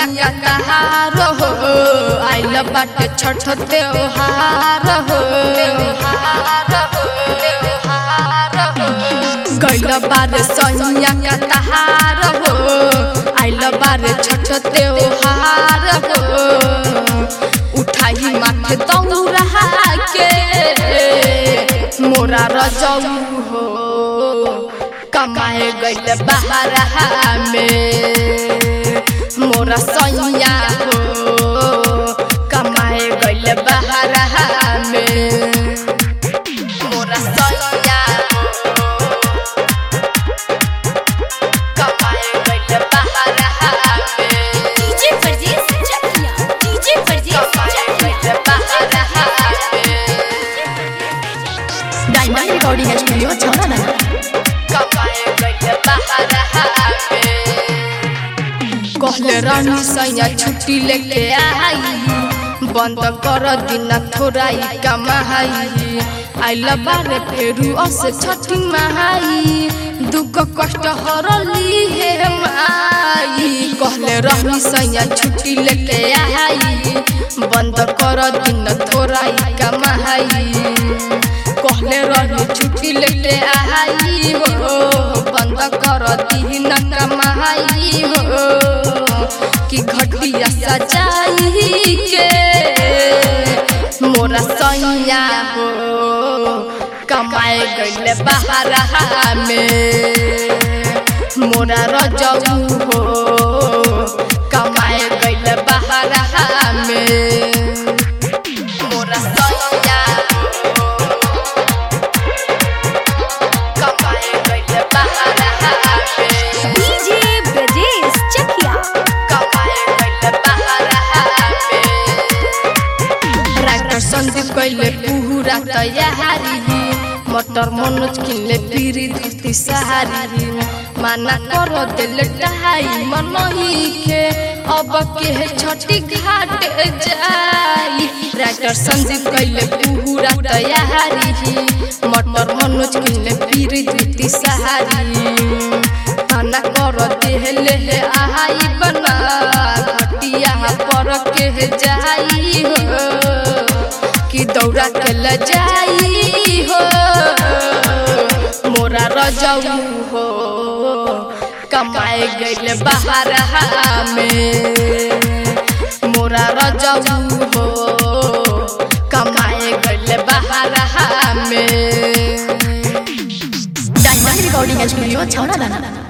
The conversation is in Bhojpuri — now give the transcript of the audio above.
सैया का कहार हो आइल बाटे छठ त्योहार हो गैल बारे सैया का कहार हो आइल बारे छठ त्योहार हो उठाई माथे दौड़ा के मोरा रजऊ हो कमाए गइल बाहर में मोरा सैया हो कमाए गइल बाहर में मोरा सैया हो कमाए गइल बाहर में डीजे परदेस चकिया डीजे परदेस कमाए चकिया गइल बाहर में डायमंड रिकॉर्डिंग स्टूडियो छौरा दाना कमाए गइल बाहर में कहले रानी सैया छुट्टी लेके आई बंद कर दिन थोड़ाई कमाई आइल बारे फेरू अस छठी महाई दुख कष्ट हरली हे माई कहले रानी सैया छुट्टी लेके आई बंद कर दिन थोड़ाई कमाई कहले रही छुट्टी लेके आई हो बंद कर दिन कमाई हो कि घटिया सजाई के मोरा सैया हो कमाए गइल बाहर में मोरा रजऊ हो कमाए गइल बाहर में मोरा सैया हो कमाए गइल बाहर में डीजे परदेस चकिया कमाए गइल बाहर में ट्रैक्टर संदीप कइले पूरा तैयारी मटर मनोज किनले पीरी धुती सहारी माना कर दिल ढाई मनही के अब के छठी घाट जाई ट्रैक्टर संदीप कइले पूरा तैयारी मटर मनोज किनले पीरी धुती सहारी खाना कर देहले हे आहाई बना घटिया पर के जाई हो कि दौड़ा के ल जाई हो मोरा रजऊ हो कमाए गइल बाहर में मोरा रजऊ हो कमाए गइल बाहर में डायमंड रिकॉर्डिंग स्टूडियो छौरा दाना